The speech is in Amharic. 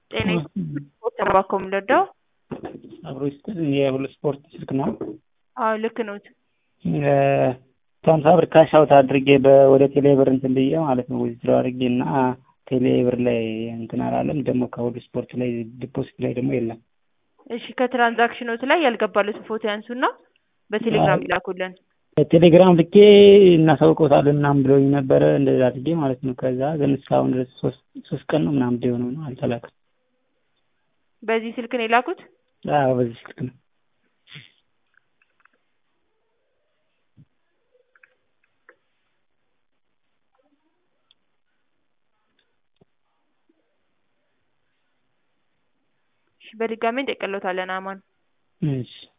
ጤና ተባኮ የምንረዳው አብሮ ይስጥል የሁሉ ስፖርት ስልክ ነው። አዎ ልክ ነው። ሀምሳ ብር ካሽ አውት አድርጌ ወደ ቴሌ ብር እንትን ብዬ ማለት ነው ዊዝድሮ አድርጌ እና ቴሌ ብር ላይ እንትን አላለም። ደግሞ ከሁሉ ስፖርት ላይ ዲፖዚት ላይ ደግሞ የለም። እሺ ከትራንዛክሽኖት ላይ ያልገባሉትን ፎቶ ያንሱና በቴሌግራም ይላኩልን። ቴሌግራም ልኬ እናሳውቀውታለን ምናምን ብሎኝ ነበረ እንደዛ አድርጌ ማለት ነው። ከዛ ግን እስካሁን ድረስ ሶስት ቀን ነው ምናምን የሆነው ነው አልተላከም። በዚህ ስልክ ነው የላኩት? አዎ በዚህ ስልክ ነው። በድጋሚ እንጠቀለታለን አማን እሺ